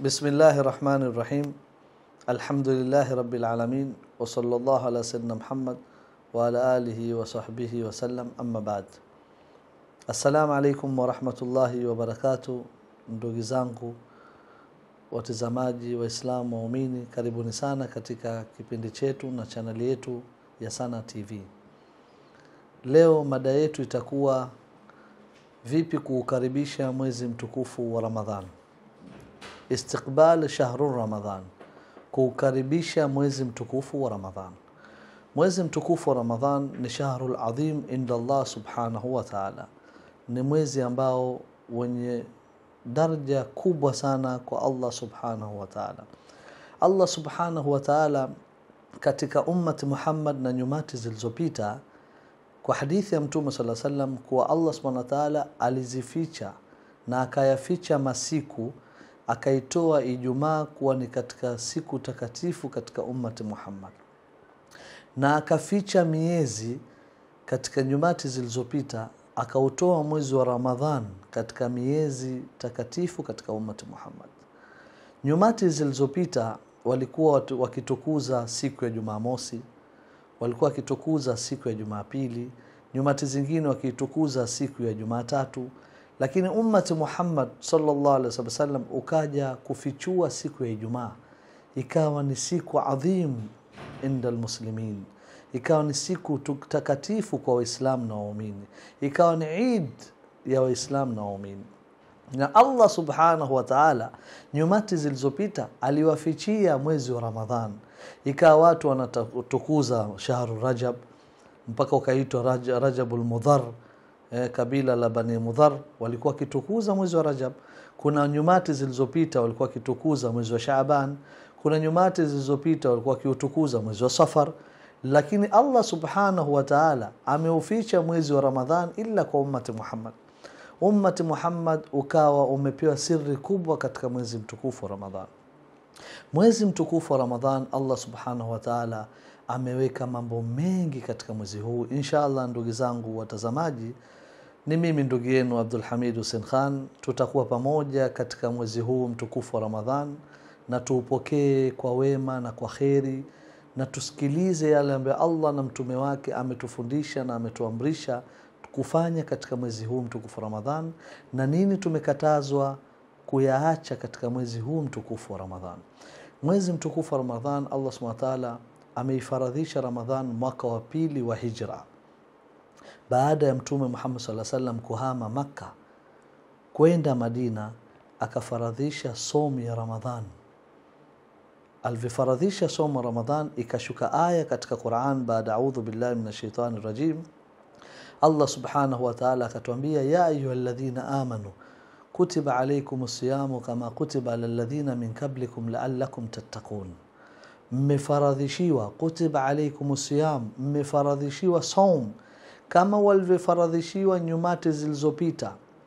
بسم الله الرحمن الرحيم الحمد لله رب العالمين وصلى الله على سيدنا محمد وعلى آله وصحبه وسلم أما بعد السلام عليكم ورحمة الله وبركاته ndugu zangu watazamaji waislamu waumini karibuni sana katika kipindi chetu na chaneli yetu ya sana tv leo mada yetu itakuwa vipi kuukaribisha mwezi mtukufu wa ramadhan istiqbal shahru ramadhan kuukaribisha mwezi mtukufu wa ramadhan mwezi mtukufu wa ramadhan ni shahru adhim inda allah subhanahu wa taala ni mwezi ambao wenye daraja kubwa sana kwa allah subhanahu wa taala allah subhanahu wa taala katika ummati muhammad na nyumati zilizopita kwa hadithi ya mtume saa salam kuwa allah subhanahu wa taala alizificha na akayaficha masiku akaitoa ijumaa kuwa ni katika siku takatifu katika ummati muhammad na akaficha miezi katika nyumati zilizopita akautoa mwezi wa ramadhan katika miezi takatifu katika ummati muhammad nyumati zilizopita walikuwa watu- wakitukuza siku ya jumamosi walikuwa wakitukuza siku ya jumapili nyumati zingine wakiitukuza siku ya jumatatu lakini ummati muhammad sallallahu alaihi wasallam ukaja kufichua siku ya ijumaa ikawa ni siku adhim inda almuslimin ikawa ni siku tu- takatifu kwa waislamu na waumini ikawa ni id ya waislamu na waumini na allah subhanahu wa taala nyumati zilizopita aliwafichia mwezi wa ramadhan ikawa watu wanatukuza shahru rajab mpaka ukaitwa Raj, rajabul mudhar eh, kabila la bani mudhar walikuwa wakitukuza mwezi wa rajab kuna nyumati zilizopita walikuwa wakitukuza mwezi wa shaaban kuna nyumati zilizopita walikuwa wakiutukuza mwezi wa safar lakini allah subhanahu wa taala ameuficha mwezi wa ramadhan illa kwa ummati muhammad ummati muhammad ukawa umepewa siri kubwa katika mwezi mtukufu wa ramadhan mwezi mtukufu wa ramadhan allah subhanahu wa taala ameweka mambo mengi katika mwezi huu insha allah ndugu zangu watazamaji ni mimi ndugu yenu abdul hamid hussein khan tutakuwa pamoja katika mwezi huu mtukufu wa ramadhan na tuupokee kwa wema na kwa kheri na tusikilize yale ambayo allah na mtume wake ametufundisha na ametuamrisha kufanya katika mwezi huu mtukufu wa ramadhan na nini tumekatazwa kuyaacha katika mwezi huu mtukufu wa ramadhan mwezi mtukufu wa ramadhan allah subhanahu wa taala ameifaradhisha ramadhan mwaka wa pili wa hijra baada ya mtume muhammad saa salam kuhama makka kwenda madina akafaradhisha somu ya ramadhan alivyofaradhisha somu ya ramadhan ikashuka aya katika quran baada audhu billahi min ashaitani rajim allah subhanahu wa taala akatuambia ya ayuha ladhina amanu kutiba alaikum siyamu kama kutiba ala ladhina min qablikum laalakum tattaqun mmefaradhishiwa kutiba alaikum siyam mmefaradhishiwa saum kama walivyofaradhishiwa nyumati zilizopita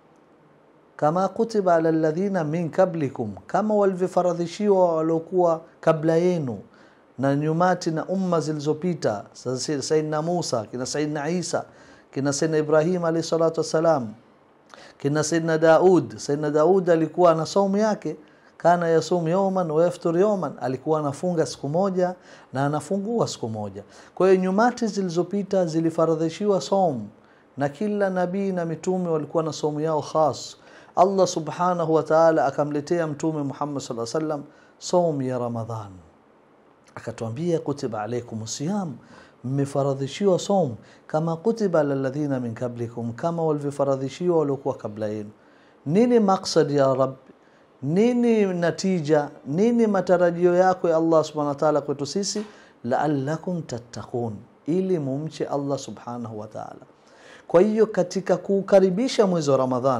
kama kutiba ala ladhina min qablikum kama walivyofaradhishiwa waliokuwa kabla yenu na nyumati na umma zilizopita Sa- saidna musa kina saidna isa kina saidna ibrahim alaihi salatu wassalam kina saidna daud saidna daud alikuwa na saumu yake kana yasumu yauman wa yaftur yauman alikuwa anafunga siku moja na anafungua siku moja kwa hiyo nyumati zilizopita zilifaradhishiwa saumu na kila nabii na mitume walikuwa na saumu yao khas allah subhanahu wa taala akamletea mtume muhammad saa salam saumu ya ramadhan akatuambia kutiba alaikum siyam mmefaradhishiwa som kama kutiba ala ladhina min qablikum kama walivyofaradhishiwa waliokuwa kabla yenu nini maksad ya rab nini natija nini matarajio yako ya allah subhanahu wa taala kwetu sisi laalakum tattaqun ili mumche allah subhanahu wa taala kwa hiyo katika kuukaribisha mwezi wa ramadhan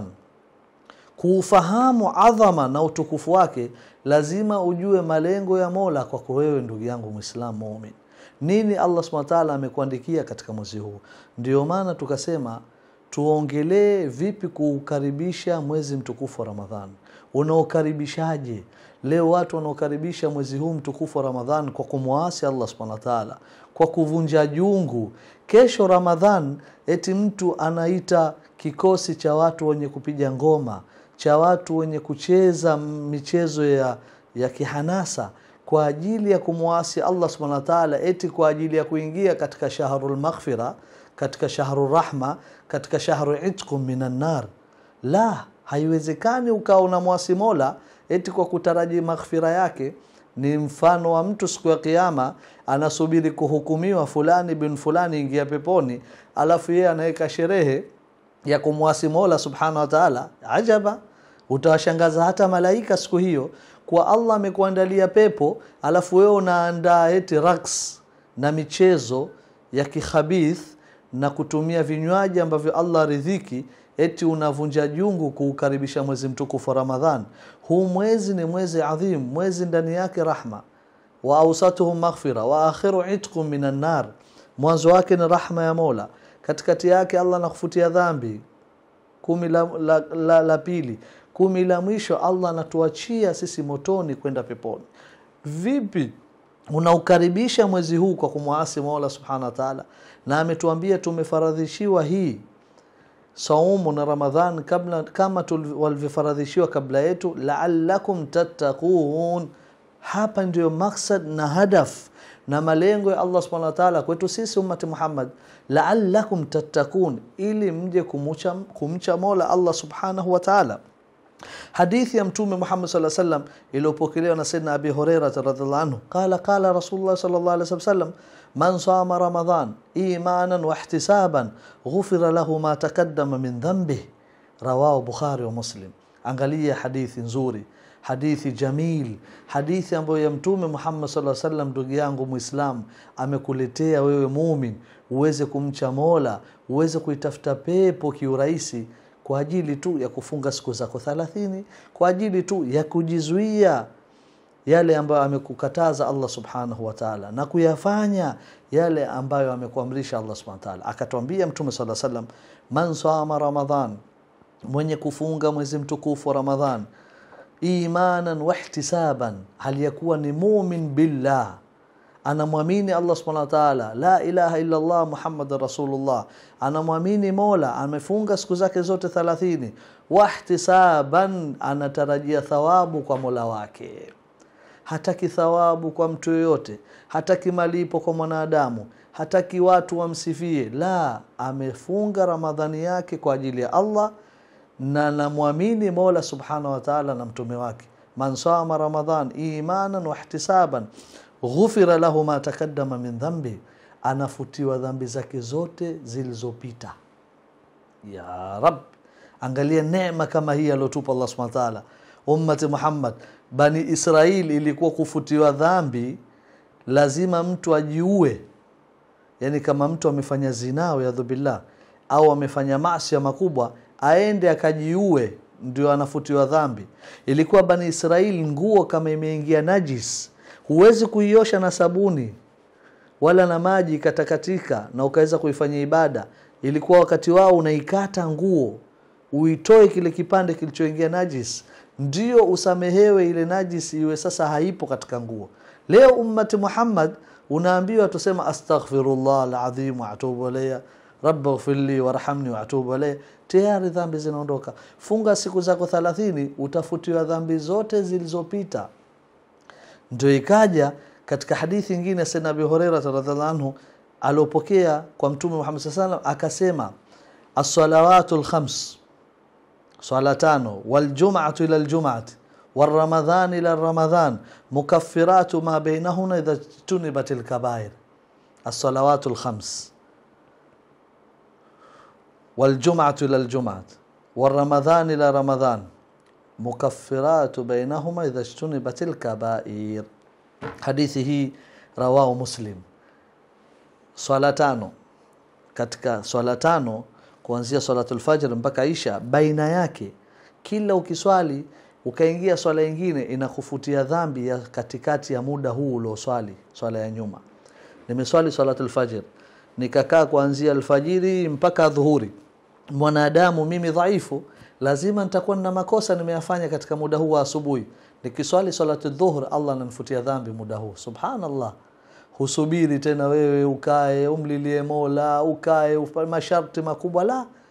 kuufahamu adhama na utukufu wake lazima ujue malengo ya mola kwako wewe ndugu yangu mwislamu mumin nini allah subhanahu wa taala amekuandikia katika mwezi huu ndio maana tukasema tuongelee vipi kuukaribisha mwezi mtukufu wa ramadhan unaokaribishaje leo watu wanaokaribisha mwezi huu mtukufu wa ramadhan kwa kumwasi allah subhanahu wa taala kwa kuvunja jungu kesho ramadhan eti mtu anaita kikosi cha watu wenye kupiga ngoma cha watu wenye kucheza michezo ya, ya kihanasa kwa ajili ya kumwasi Allah subhanahu wa ta'ala, eti kwa ajili ya kuingia katika shahrul maghfira, katika shahru rahma, katika shahru itqum minan nar. La, haiwezekani ukawa unamwasi Mola eti kwa kutaraji maghfira yake. Ni mfano wa mtu siku ya Kiyama anasubiri kuhukumiwa, fulani bin fulani ingia peponi, alafu yeye anaweka sherehe ya kumwasi Mola subhanahu wa ta'ala. Ajaba, utawashangaza hata malaika siku hiyo, kwa Allah amekuandalia pepo, alafu wewe unaandaa eti raks na michezo ya kikhabith na kutumia vinywaji ambavyo Allah ridhiki, eti unavunja jungu kuukaribisha mwezi mtukufu wa Ramadhan. Huu mwezi ni mwezi adhim, mwezi ndani yake rahma wa ausatuhum maghfira wa akhiru itqum minan nar, mwanzo wake ni rahma ya Mola, katikati yake Allah anakufutia dhambi. Kumi la, la, la, la pili, kumi la mwisho Allah anatuachia sisi motoni kwenda peponi. Vipi unaukaribisha mwezi huu kwa kumwasi Mola subhanahu wa ta'ala? Na ametuambia tumefaradhishiwa hii saumu na Ramadhan kabla, kama walivyofaradhishiwa kabla yetu, la'allakum tattaqun. Hapa ndiyo maksad na hadaf na malengo ya Allah subhanahu wa ta'ala kwetu sisi ummati Muhammad, la'allakum tattaqun, ili mje kumcha, kumcha Mola Allah subhanahu wa ta'ala. Hadithi ya Mtume Muhammad sallallahu alaihi wasallam iliyopokelewa na Sayyidina Abi Hurairah radhiallahu anhu, qala qala Rasulullah sallallahu alaihi wasallam man sama Ramadan imanan wa ihtisaban ghufira lahu ma taqaddama min dhanbih, rawahu Bukhari wa Muslim. Angalia hadithi nzuri, hadithi jamil, hadithi ambayo ya Mtume Muhammad sallallahu alaihi wasallam. Ndugu yangu Muislam, amekuletea wewe mumin uweze kumcha Mola, uweze kuitafuta pepo kiurahisi kwa ajili tu ya kufunga siku zako thalathini, kwa ajili tu ya kujizuia yale ambayo amekukataza Allah subhanahu wa ta'ala, na kuyafanya yale ambayo amekuamrisha Allah subhanahu wa ta'ala. Akatwambia Mtume sallallahu alaihi wasallam, man sama Ramadhan, mwenye kufunga mwezi mtukufu wa Ramadhan, imanan wa ihtisaban, hali ya kuwa ni mumin billah anamwamini Allah subhanahu wa ta'ala, la ilaha illa Allah Muhammadan rasulullah, anamwamini Mola, amefunga siku zake zote thalathini. Wahtisaban, anatarajia thawabu kwa Mola wake, hataki thawabu kwa mtu yoyote, hataki malipo kwa mwanadamu, hataki watu wamsifie. La, amefunga Ramadhani yake kwa ajili ya Allah na namwamini Mola subhanahu wa ta'ala na mtume wake. Man sama Ramadhan imanan wa ihtisaban ghufira lahu ma takaddama min dhambi, anafutiwa dhambi zake zote zilizopita. Ya Rab, angalia neema kama hii aliotupa Allah subhanahu wa ta'ala. Ummati Muhammad, Bani Israil ilikuwa kufutiwa dhambi lazima mtu ajiue, yani kama mtu amefanya zinaa yadhu billah au amefanya maasi makubwa aende akajiue ndio anafutiwa dhambi. Ilikuwa Bani Israil, nguo kama imeingia najis huwezi kuiosha na sabuni wala na maji ikatakatika na ukaweza kuifanyia ibada. Ilikuwa wakati wao unaikata nguo uitoe kile kipande kilichoingia najis, ndio usamehewe ile najis iwe sasa haipo katika nguo. Leo ummati Muhammad unaambiwa tusema astaghfirullah alazim wa atubu alayya rabbi ighfirli warhamni wa atubu alayya, tayari dhambi zinaondoka. Funga siku zako thalathini, utafutiwa dhambi zote zilizopita. Ndio ikaja katika hadithi nyingine Sayyidina Abi Hurairah radhiallahu anhu aliopokea kwa Mtume Muhammad sallallahu alaihi wasallam akasema, as-salawatu al-khams, swala tano, wal-jum'atu ila al-jum'ati wal-ramadhan ila ramadhan mukaffiratu ma bainahuna idha tunibat al-kabair. As-salawatu al-khams wal-jum'atu ila al-jum'ati wal-ramadhan ila ramadhan mukaffiratu bainahuma idha jtunibat lkabair. Hadithi hii rawahu Muslim. Swala tano, katika swala tano kuanzia swalatul fajr mpaka isha, baina yake kila ukiswali ukaingia swala ingine inakufutia dhambi ya katikati ya muda huu ulioswali swala ya nyuma. Nimeswali swalatul fajr nikakaa kuanzia alfajiri mpaka dhuhuri, mwanadamu mimi dhaifu lazima nitakuwa na makosa nimeyafanya katika muda huu wa asubuhi. Nikiswali salatu dhuhur, Allah ananifutia dhambi muda huu. Subhanallah, husubiri tena wewe ukae umlilie Mola, ukae masharti makubwa, la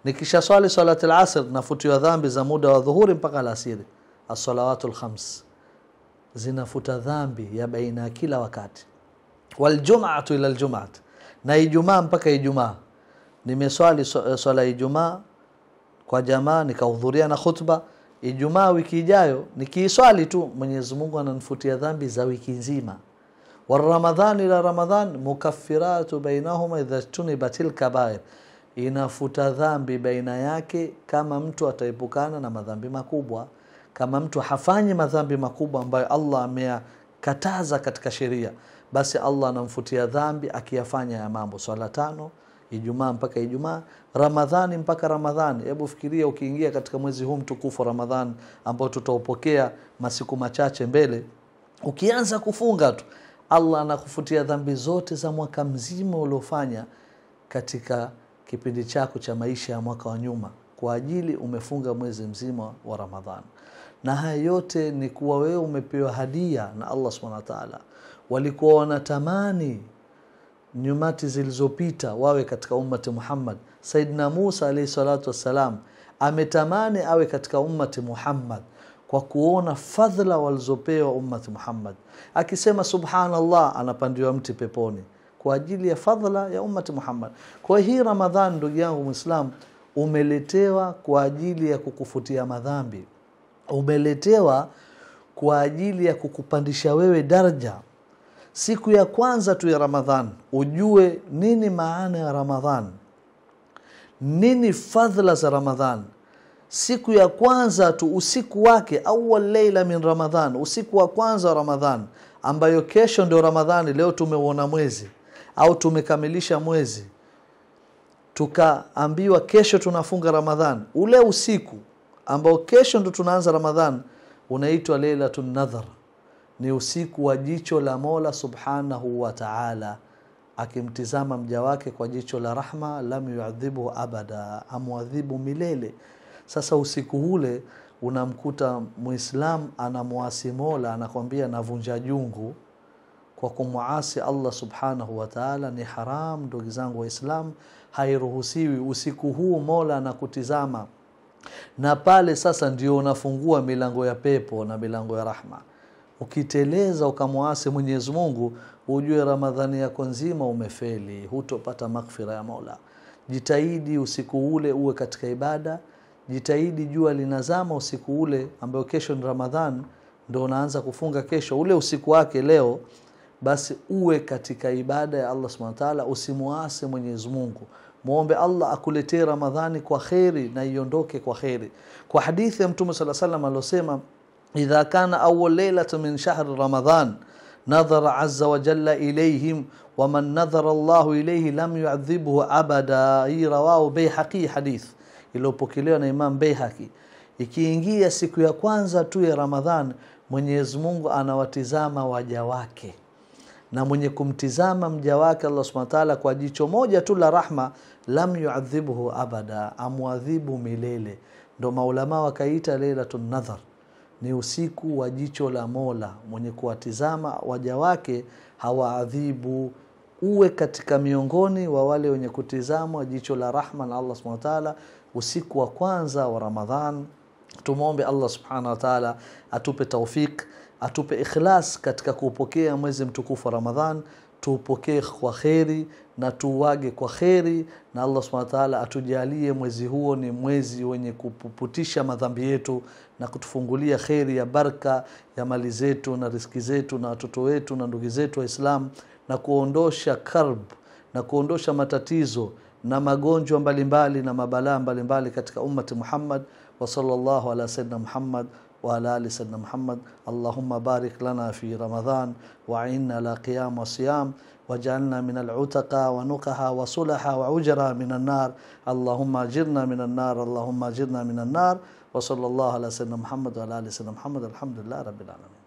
nikisha swali salati lasr nafutiwa dhambi za muda wa dhuhuri mpaka alasiri assalawatu lkhams zinafuta dhambi ya baina ya kila wakati waljumatu ila ljumat na ijumaa mpaka ijumaa nimeswali so- swala ya ijumaa kwa jamaa nikahudhuria na khutba ijumaa wiki ijayo nikiiswali tu mwenyezi mungu ananifutia dhambi za wiki nzima waramadhan ila ramadhan mukaffiratu bainahuma idha jtunibat lkabair inafuta dhambi baina yake kama mtu ataepukana na madhambi makubwa kama mtu hafanyi madhambi makubwa ambayo allah ameyakataza katika sheria basi allah anamfutia dhambi akiyafanya ya mambo swala tano ijumaa mpaka ijumaa ramadhani mpaka ramadhani hebu fikiria ukiingia katika mwezi huu mtukufu wa ramadhani ambao tutaupokea masiku machache mbele ukianza kufunga tu allah anakufutia dhambi zote za mwaka mzima uliofanya katika kipindi chako cha maisha ya mwaka wa nyuma kwa ajili umefunga mwezi mzima wa ramadhan na haya yote ni kuwa wewe umepewa hadia na allah subhanahu wa taala walikuwa wanatamani nyumati zilizopita wawe katika ummati muhammad saidna musa alaihi salatu wassalam ametamani awe katika ummati muhammad kwa kuona fadhla walizopewa ummati muhammad akisema subhanallah anapandiwa mti peponi kwa ajili ya fadhla ya ummati muhammad kwa hii ramadhan ndugu yangu mwislam umeletewa kwa ajili ya kukufutia madhambi umeletewa kwa ajili ya kukupandisha wewe daraja siku ya kwanza tu ya ramadhan ujue nini maana ya ramadhan nini fadhla za ramadhan siku ya kwanza tu usiku wake awal leila min ramadhan usiku wa kwanza wa ramadhan ambayo kesho ndio ramadhani leo tumeuona mwezi au tumekamilisha mwezi tukaambiwa kesho tunafunga ramadhan ule usiku ambao kesho ndo tunaanza ramadhan unaitwa leilatu nadhar ni usiku wa jicho la mola subhanahu wa taala akimtizama mja wake kwa jicho la rahma lam yuadhibuhu abada amwadhibu milele sasa usiku ule unamkuta muislam anamwasi mola anakwambia navunja jungu kwa kumwasi allah subhanahu wa taala ni haram ndugu zangu waislam hairuhusiwi usiku huu mola anakutizama na pale sasa ndio unafungua milango ya pepo na milango ya rahma ukiteleza ukamwasi mwenyezi mungu ujue ramadhani yako nzima umefeli hutopata maghfira ya mola jitahidi usiku ule uwe katika ibada jitahidi jua linazama usiku ule ambayo kesho ni ramadhan ndo unaanza kufunga kesho ule usiku wake leo basi uwe katika ibada ya allah subhanahu wa taala usimuase mwenyezi mungu mwombe allah akuletee ramadhani kwa kheri na iondoke kwa kheri kwa hadithi ya mtume saa salam aliosema idha kana awal leilata min shahri ramadan nadhara aza wajalla ilaihim waman nadhara llahu ilaihi lam yuadhibhu abada hii rawahu beihaqi hadith iliyopokelewa na imam beihaqi ikiingia siku ya kwanza tu ya ramadhan mwenyezi mungu anawatizama waja wake na mwenye kumtizama mja wake allah subhana taala kwa jicho moja tu la rahma lam yuadhibhu abada amwadhibu milele ndo maulamaa wakaita leilatu nadhar ni usiku wa jicho la mola mwenye kuwatizama waja wake hawaadhibu uwe katika miongoni wa wale wenye kutizamwa jicho la rahma na allah subhana taala usiku wa kwanza wa ramadhan tumwombe allah subhanahu wa taala atupe taufik atupe ikhlas katika kuupokea mwezi mtukufu wa ramadhan tuupokee kwa kheri na tuuage kwa kheri na allah subhana taala atujalie mwezi huo ni mwezi wenye kupuputisha madhambi yetu na kutufungulia kheri ya barka ya mali zetu na riski zetu na watoto wetu na ndugu zetu waislamu na kuondosha karb na kuondosha matatizo na magonjwa mbalimbali na mabalaa mbalimbali katika ummati muhammad وصلى الله على سيدنا محمد وعلى آل سيدنا محمد اللهم بارك لنا في رمضان وعنا على قيام وصيام واجعلنا من العتقى ونقها وصلحا وعجرا من النار اللهم اجرنا من النار اللهم اجرنا من النار وصلى الله على سيدنا محمد وعلى آل سيدنا محمد الحمد لله رب العالمين